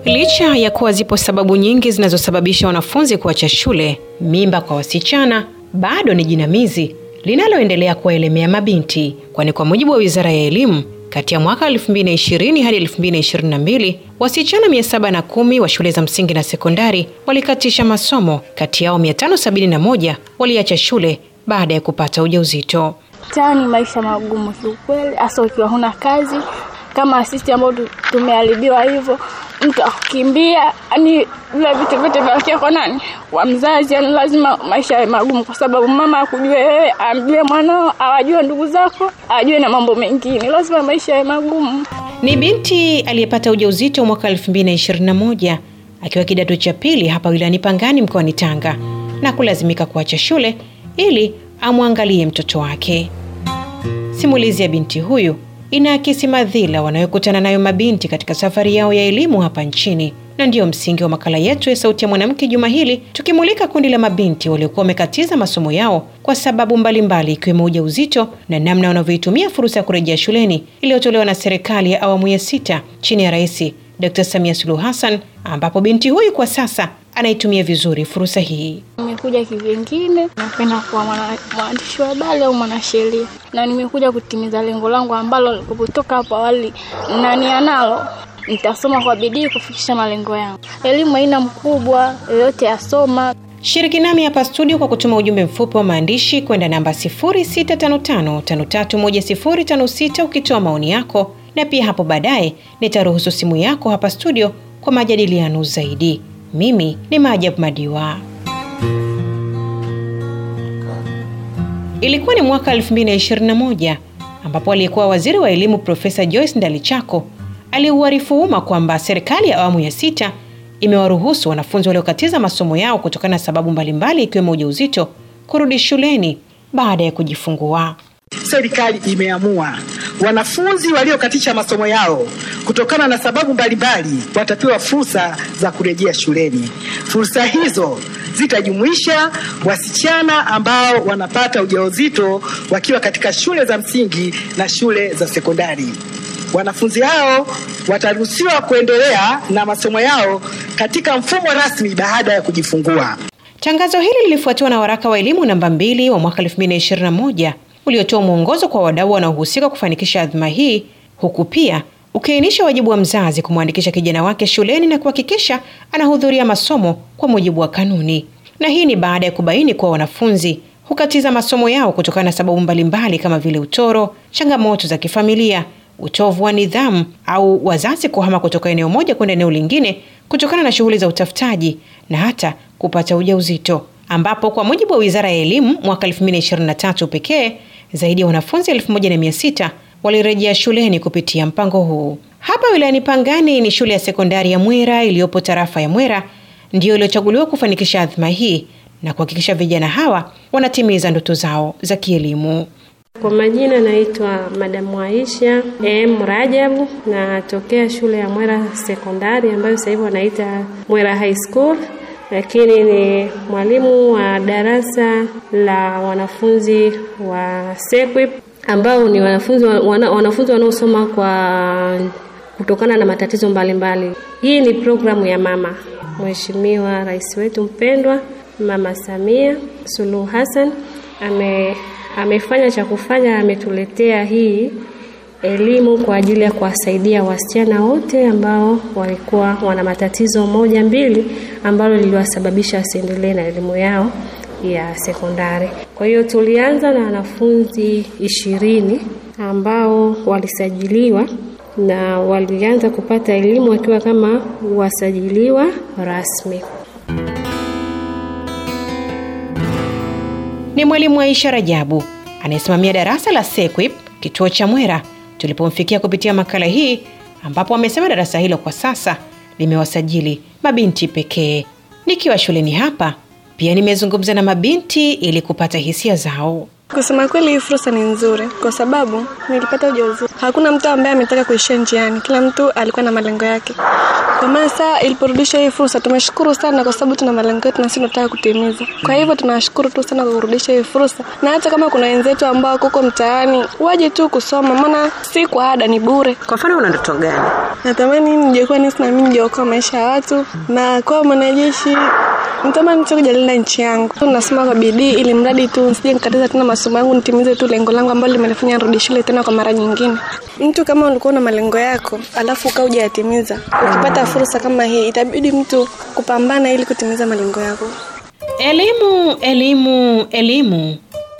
Licha ya kuwa zipo sababu nyingi zinazosababisha wanafunzi kuacha shule, mimba kwa wasichana bado ni jinamizi linaloendelea kuwaelemea mabinti, kwani kwa mujibu wa Wizara ya Elimu, kati ya mwaka 2020 hadi 2022 wasichana 710 wa shule za msingi na sekondari walikatisha masomo. Kati yao 571 waliacha shule baada ya kupata ujauzito. Tani maisha magumu kiukweli, hasa ukiwa huna kazi kama sisi ambao tumeharibiwa hivyo, mtu akukimbia, yani vile vitu vyote vinakia kwa nani? Kwa mzazi. Yani lazima maisha yawe magumu, kwa sababu mama akujue wewe, amjue mwanao, awajue ndugu zako, ajue na mambo mengine, lazima maisha yawe magumu. Ni binti aliyepata ujauzito mwaka 2021 akiwa kidato cha pili hapa wilayani Pangani mkoani Tanga na kulazimika kuacha shule ili amwangalie mtoto wake. Simulizi ya binti huyu inaakisi madhila wanayokutana nayo mabinti katika safari yao ya elimu hapa nchini, na ndiyo msingi wa makala yetu ya Sauti ya Mwanamke juma hili, tukimulika kundi la mabinti waliokuwa wamekatiza masomo yao kwa sababu mbalimbali, ikiwemo ujauzito na namna wanavyoitumia fursa ya kurejea shuleni iliyotolewa na serikali ya awamu ya sita chini ya Rais Dr. Samia Suluhu Hassan, ambapo binti huyu kwa sasa anaitumia vizuri fursa hii. Nimekuja kivyengine, napenda kuwa mwandishi wa habari au mwanasheria, na nimekuja kutimiza lengo langu ambalo kutoka hapo awali na nia nalo nitasoma kwa bidii kufikisha malengo yangu. Elimu haina mkubwa, yoyote asoma. Shiriki nami hapa studio kwa kutuma ujumbe mfupi wa maandishi kwenda namba 0655531056 ukitoa maoni yako, na pia hapo baadaye nitaruhusu simu yako hapa studio kwa majadiliano zaidi. Mimi ni Maajabu Madiwa. Ilikuwa ni mwaka 2021 ambapo aliyekuwa waziri wa elimu Profesa Joyce Ndalichako aliuarifu umma kwamba serikali ya awamu ya sita imewaruhusu wanafunzi waliokatiza masomo yao kutokana na sababu mbalimbali ikiwemo ujauzito kurudi shuleni baada ya kujifungua. Serikali imeamua wanafunzi waliokatisha masomo yao kutokana na sababu mbalimbali watapewa fursa za kurejea shuleni. Fursa hizo zitajumuisha wasichana ambao wanapata ujauzito wakiwa katika shule za msingi na shule za sekondari. Wanafunzi hao wataruhusiwa kuendelea na masomo yao katika mfumo rasmi baada ya kujifungua. Tangazo hili lilifuatiwa na waraka wa elimu namba mbili wa mwaka 2021 uliotoa mwongozo kwa wadau wanaohusika kufanikisha adhima hii, huku pia ukiainisha wajibu wa mzazi kumwandikisha kijana wake shuleni na kuhakikisha anahudhuria masomo kwa mujibu wa kanuni. Na hii ni baada ya kubaini kuwa wanafunzi hukatiza masomo yao kutokana na sababu mbalimbali kama vile utoro, changamoto za kifamilia, utovu wa nidhamu au wazazi kuhama kutoka eneo moja kwenda eneo lingine kutokana na shughuli za utafutaji na hata kupata ujauzito, ambapo kwa mujibu wa Wizara ya Elimu mwaka 2023 pekee zaidi ya wanafunzi 1600 walirejea shuleni kupitia mpango huu. Hapa wilayani Pangani ni shule ya sekondari ya Mwera iliyopo tarafa ya Mwera ndiyo iliyochaguliwa kufanikisha adhima hii na kuhakikisha vijana hawa wanatimiza ndoto zao za kielimu. Kwa majina naitwa Madamu Aisha M Rajabu, natokea shule ya Mwera sekondari ambayo sasa hivi wanaita Mwera High School, lakini ni mwalimu wa darasa la wanafunzi wa SEQUIP ambao ni wanafunzi wana, wanafunzi wanaosoma kwa kutokana na matatizo mbalimbali mbali. Hii ni programu ya mama Mheshimiwa Rais wetu mpendwa Mama Samia Suluhu Hassan ame amefanya cha kufanya, ametuletea hii elimu kwa ajili ya kuwasaidia wasichana wote ambao walikuwa wana matatizo moja mbili ambalo liliwasababisha wasiendelee na elimu yao ya sekondari. Kwa hiyo tulianza na wanafunzi ishirini ambao walisajiliwa na walianza kupata elimu wakiwa kama wasajiliwa rasmi. Ni mwalimu Aisha Rajabu anayesimamia darasa la SEQUIP kituo cha Mwera tulipomfikia kupitia makala hii, ambapo amesema darasa hilo kwa sasa limewasajili mabinti pekee. Nikiwa shuleni hapa pia nimezungumza na mabinti ili kupata hisia zao. Kusema kweli, hii fursa ni nzuri kwa sababu nilipata ujauzito. Hakuna mtu ambaye ametaka kuishia njiani, kila mtu alikuwa na malengo yake. Kwa maana saa iliporudisha hii fursa, tumeshukuru sana kwa sababu tuna malengo yetu na sisi tunataka kutimiza. Kwa hivyo tunashukuru tu sana kwa kurudisha hii fursa, na hata kama kuna wenzetu ambao kuko mtaani waje tu kusoma, maana si kwa ada, ni bure. Kwa mfano, una ndoto gani? Natamani ningekuwa nisi na mimi ningeokoa maisha ya watu na kuwa mwanajeshi Natamani tu kujalinda nchi yangu. Nasoma kwa bidii ili mradi tu nisije nikatiza tena masomo yangu, nitimize tu lengo langu ambalo limenifanya nirudi shule tena kwa mara nyingine. Mtu kama ulikuwa na malengo yako alafu ukaa hujayatimiza, ukipata fursa kama hii, itabidi mtu kupambana ili kutimiza malengo yako. Elimu, elimu, elimu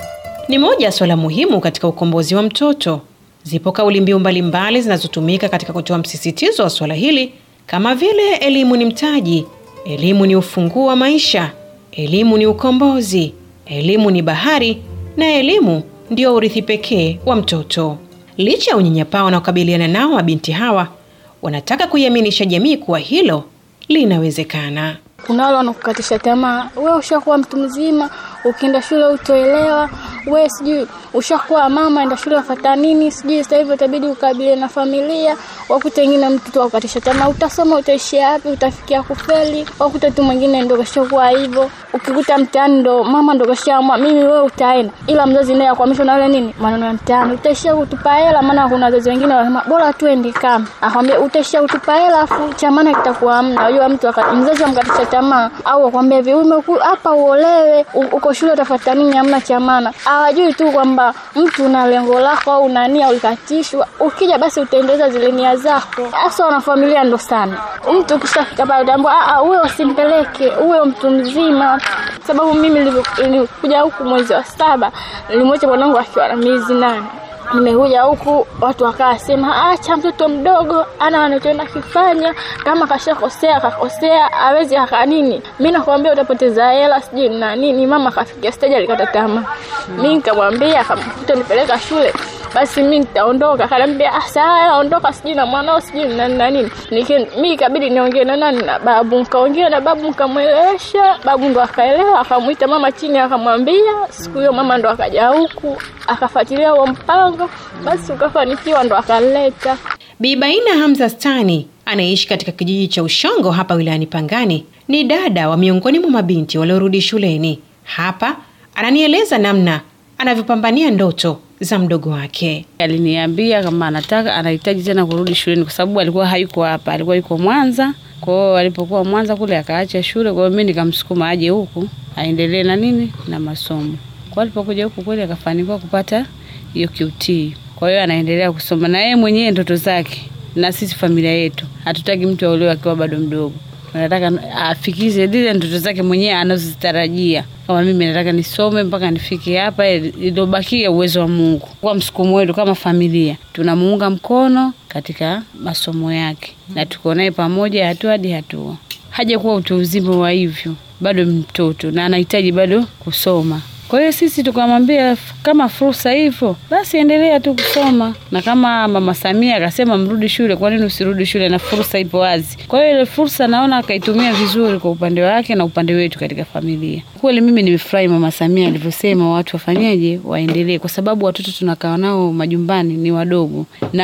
ni moja ya swala muhimu katika ukombozi wa mtoto. Zipo kauli mbiu mbalimbali zinazotumika katika kutoa msisitizo wa swala hili kama vile elimu ni mtaji, elimu ni ufunguo wa maisha, elimu ni ukombozi, elimu ni bahari na elimu ndio urithi pekee wa mtoto. Licha ya unyanyapaa wanaokabiliana nao mabinti hawa, wanataka kuiaminisha jamii kuwa hilo linawezekana. Kuna wale wanakukatisha tamaa, wewe ushakuwa mtu mzima, ukienda shule utoelewa, wewe sijui ushakuwa mama, enda shule wafata nini, sijui sasa hivi utabidi ukabilie na familia. Wakuta wengine mtu tu akukatisha tamaa, utasoma utaishia wapi, utafikia kufeli. Wakuta tu mwingine ndo kashakuwa hivyo, ukikuta mtaani ndo mama ndo kashaamua mimi wewe utaenda, ila mzazi naye akwamishwa na wale nini maneno ya mtaani, utaishia kutupa hela. Maana kuna wazazi wengine wanasema bora tuende kama, akwambia utaishia kutupa hela, afu cha maana kitakuwa hamna. Unajua mtu aka- mzazi amkatisha tamaa au akwambia hivi umeku hapa uolewe, u- uko shule utafuata nini, hamna cha maana. Hawajui tu kwamba mtu una lengo lako au una nia ulikatishwa, ukija basi utaendeleza zile nia zako. Hasa wanafamilia ndo sana, mtu ukishafika pale utaambia ah, ah, uwe usimpeleke, uwe mtu mzima. Sababu mimi nilivyo- nilikuja huku mwezi wa saba, nilimwacha mwanangu akiwa na miezi nane nimekuja huku watu wakasema, acha mtoto mdogo ana anachoenda kifanya, kama kashakosea akakosea, awezi aka nini. Mi nakwambia utapoteza hela sijui na nini. Mama akafikia stage alikata tamaa, mi nikamwambia kama utanipeleka shule basi mi nitaondoka. Akaniambia "Ah, sawa, ondoka, sijui na mwanao sijui na na nini. Niki- Mi ikabidi niongee na nani na babu, nikaongea na babu nikamwelewesha, babu ndo akaelewa, akamwita mama chini, akamwambia. Siku hiyo mama ndo akaja huku akafuatilia huo mpango, basi ukafanikiwa, ndo akaleta Bi Baina Hamza Stani anayeishi katika kijiji cha Ushongo hapa wilayani Pangani ni dada wa miongoni mwa mabinti waliorudi shuleni. Hapa ananieleza namna anavyopambania ndoto za mdogo wake. Aliniambia kama anataka anahitaji tena kurudi shuleni kwa sababu alikuwa hayuko hapa, alikuwa yuko Mwanza. Kwa hiyo alipokuwa Mwanza kule akaacha shule, kwa hiyo mimi nikamsukuma aje huku aendelee na nini na masomo. Kwa alipokuja huku kweli akafanikiwa kupata hiyo QT. Kwa hiyo anaendelea kusoma na yeye mwenyewe ndoto zake, na sisi familia yetu hatutaki mtu aolewe akiwa bado mdogo. Tunataka afikize zile ndoto zake mwenyewe anazozitarajia. Kama mimi nataka nisome mpaka nifike hapa, iliyobakia uwezo wa Mungu. Kwa msukumo wetu kama familia, tunamuunga mkono katika masomo yake na tuko naye pamoja hatua hadi hatua. Hajakuwa utu uzima wa hivyo, bado mtoto na anahitaji bado kusoma. Kwa hiyo sisi tukamwambia f- kama fursa hivyo basi endelea tu kusoma, na kama mama Samia akasema mrudi shule, kwa nini usirudi shule na fursa ipo wazi? Kwa hiyo ile fursa naona akaitumia vizuri kwa upande wake na upande wetu katika familia. Kweli mimi nimefurahi mama Samia alivyosema watu wafanyeje, waendelee, kwa sababu watoto tunakaa nao majumbani ni wadogo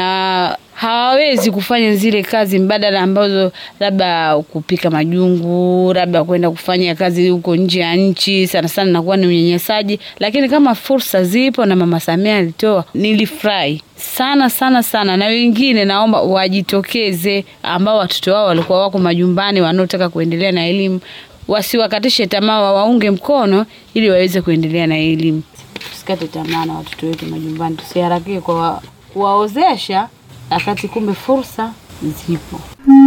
na hawawezi kufanya zile kazi mbadala ambazo labda kupika majungu, labda kwenda kufanya kazi huko nje ya nchi, sana sana nakuwa ni unyanyasaji. Lakini kama fursa zipo na mama Samia alitoa, nilifurahi sana sana sana, na wengine naomba wajitokeze, ambao watoto wao walikuwa wako majumbani, wanaotaka kuendelea na elimu, wasiwakatishe tamaa, wawaunge mkono ili waweze kuendelea na elimu. Tusikate tamaa na watoto wetu majumbani, tusiharakie kwa kuwaozesha wakati kumbe fursa zipo.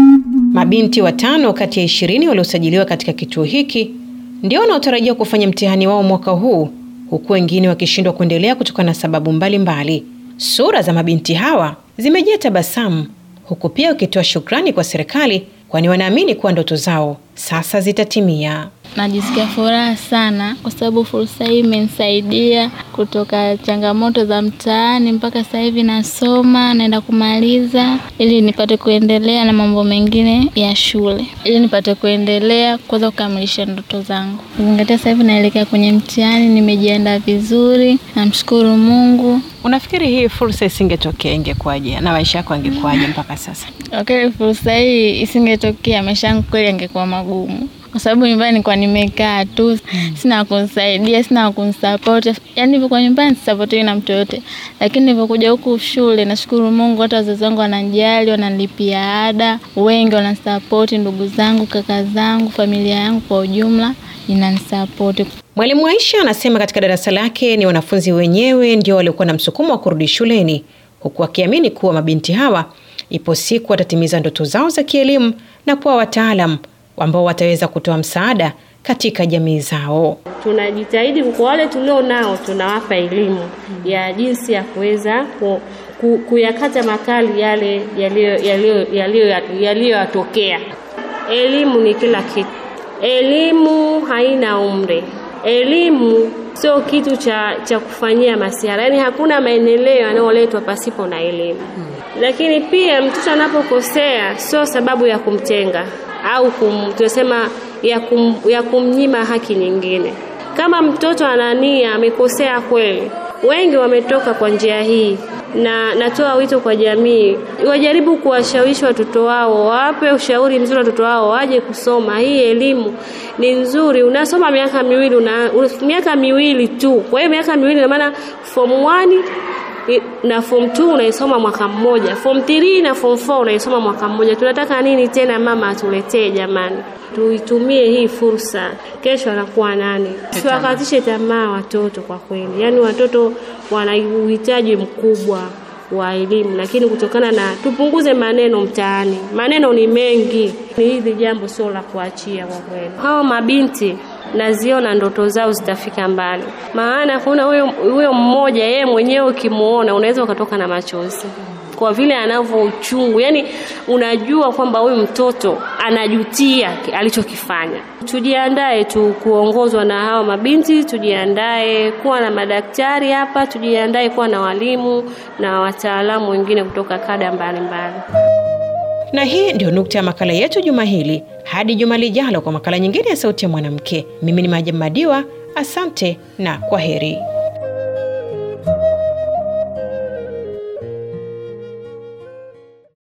Mabinti watano kati ya ishirini waliosajiliwa katika kituo hiki ndio wanaotarajiwa kufanya mtihani wao mwaka huu, huku wengine wakishindwa kuendelea kutokana na sababu mbalimbali mbali. Sura za mabinti hawa zimejaa tabasamu, huku pia wakitoa shukrani kwa serikali, kwani wanaamini kuwa ndoto zao sasa zitatimia. Najisikia furaha sana kwa sababu fursa hii imenisaidia kutoka changamoto za mtaani mpaka sasa hivi nasoma, naenda kumaliza ili nipate kuendelea na mambo mengine ya shule, ili nipate kuendelea kuweza kukamilisha ndoto zangu. Ukizingatia sasa hivi naelekea kwenye mtihani, nimejiandaa vizuri, namshukuru Mungu Unafikiri hii fursa isingetokea ingekuwaje na maisha yako angekuwaje mpaka sasa? Okay, fursa hii isingetokea, maisha yangu kweli yangekuwa magumu, kwa sababu nyumbani nilikuwa nimekaa tu, sina kunisaidia, sina kunisapoti. Yani hivyo kwa nyumbani sisapotiwi na mtu yote, lakini nilivyokuja huku shule, nashukuru Mungu, hata wazazi wangu wananijali, wananilipia ada, wengi wananisapoti, ndugu zangu, kaka zangu, familia yangu kwa ujumla inanisapoti. Mwalimu Aisha anasema katika darasa lake ni wanafunzi wenyewe ndio waliokuwa na msukumo wa kurudi shuleni, huku akiamini kuwa mabinti hawa ipo siku watatimiza ndoto zao za kielimu na kuwa wataalam ambao wataweza kutoa msaada katika jamii zao. tunajitahidi kwa wale tulio nao, tunawapa elimu ya jinsi ya kuweza ku, ku, kuyakata makali yale yaliyo- yaliyo- yaliyo- yaliyoyatokea. Elimu ni kila kitu. Elimu haina umri. Elimu sio kitu cha, cha kufanyia masiara, yaani hakuna maendeleo yanayoletwa pasipo na elimu. Lakini pia mtoto anapokosea sio sababu ya kumtenga au kum, tunasema ya, kum, ya kumnyima haki nyingine. Kama mtoto ana nia amekosea kweli, wengi wametoka kwa njia hii, na natoa wito kwa jamii wajaribu kuwashawishi watoto wao, wawape ushauri mzuri watoto wao waje kusoma. Hii elimu ni nzuri, unasoma miaka miwili una, miaka miwili tu. Kwa hiyo miaka miwili ina maana form 1 na form 2 unaisoma mwaka mmoja, form 3 na form 4 unaisoma mwaka mmoja. Tunataka nini tena mama atuletee jamani? Tuitumie hii fursa, kesho anakuwa nani? Siwakatishe tamaa watoto kwa kweli, yaani watoto wana uhitaji mkubwa wa elimu, lakini kutokana na tupunguze maneno mtaani, maneno ni mengi. Ni hili jambo sio la kuachia kwa kweli. Hawa mabinti naziona ndoto zao zitafika mbali, maana kuna huyo huyo mmoja, yeye mwenyewe ukimuona unaweza ukatoka na machozi kwa vile anavyo uchungu, yani unajua kwamba huyu mtoto anajutia alichokifanya. Tujiandae tu kuongozwa na hawa mabinti, tujiandae kuwa na madaktari hapa, tujiandae kuwa na walimu na wataalamu wengine kutoka kada mbalimbali. Na hii ndio nukta ya makala yetu juma hili. Hadi juma lijalo kwa makala nyingine ya Sauti ya Mwanamke, mimi ni Maja Madiwa. Asante na kwa heri.